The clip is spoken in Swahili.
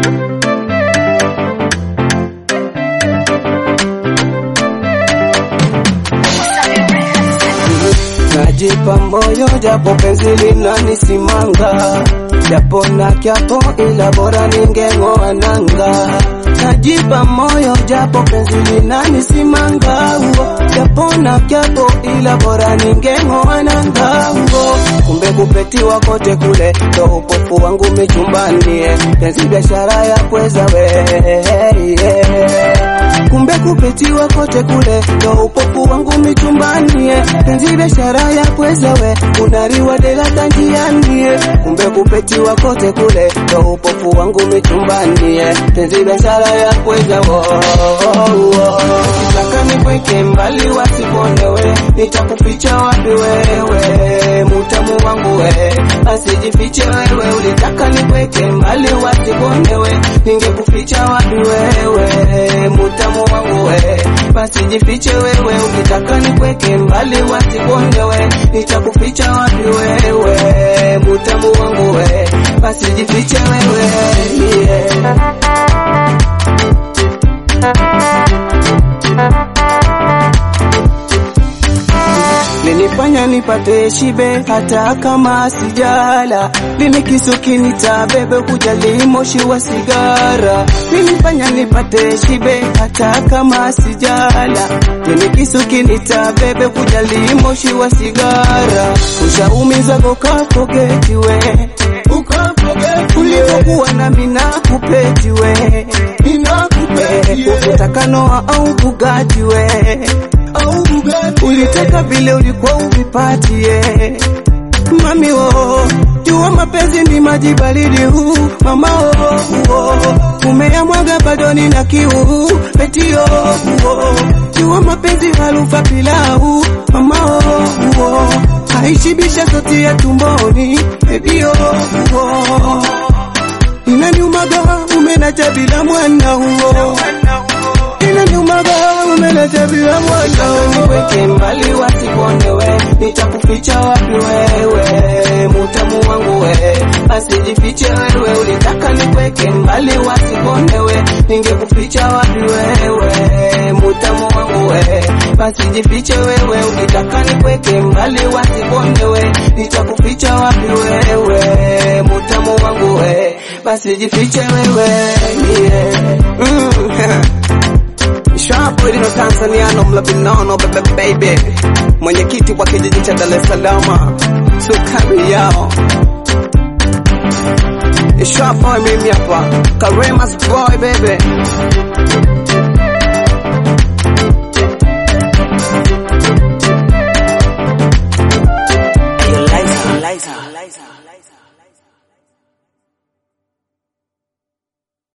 Najipa moyo japo penzi linanisimanga, japo na kyapo ila bora ningeng'oa nanga. Najipa moyo japo penzi linanisimanga, uo, japo na kyapo ila bora ningeng'oa nanga. uo. Kumbe kupetiwa kote kule ndo upofu wangu michumbani, eh. penzi biashara ya kweza we yeah. Kumbe kupetiwa kote kule ndo upofu wangu michumbani eh. Penzi biashara ya kweza we unariwa dela tanjiani eh. Kumbe kupetiwa kote kule ndo upofu wangu michumbani eh. Penzi biashara ya kweza wo Kitaka nikweke mbali wasikuonewe, nitakuficha wapi wewe, mutamu wangu we, asijifiche wewe. Ulitaka nikweke mbali wasikuonewe, ningekuficha wapi wewe, mutamu wangu we, basi jifiche wewe. Ulitaka nikweke mbali wasikuonewe, nitakuficha wapi wewe, mutamu wangu we, basi jifiche wewe yeah. linifanya nipate shibe hata kama sijala, linikisu kinita bebe kujali moshi wa sigara, linifanya nipate shibe hata kama sijala, linikisu kinita bebe kujali moshi wa sigara, ushaumiza kokapogeti we ulivyokuwa nami nakupeti we ukutaka noa au bugati we ulitaka vile ulikuwa uvipatie mami wo jua mapenzi ni maji baridi huu mama wo umeyamwaga bado nina kiu petio wo jua mapenzi harufa pilau mama wo haishibisha soti ya tumboni ebio wo inaniumaga umenacha bila mwana huo inaniumaga umenacha bila mwana niweke mbali wasikuonewe nitakuficha wapi wewe mutamu wangu we asijifiche wewe ulitaka nikweke mbali wasikuonewe ningekuficha wapi wewe mutamu wangu we basi jifiche wewe ulitaka nikweke mbali wasikuonewe nitakuficha wapi wewe mutamu wangu we basi jifiche wewe yeah. mm. Shapo ilino Tanzaniano mlabinono bebe baby, mwenyekiti wa kijiji cha Dar es Salaam, sukari yao Shapo mimi hapa, Karemas boy baby Hey, Liza, Liza, Liza, Liza.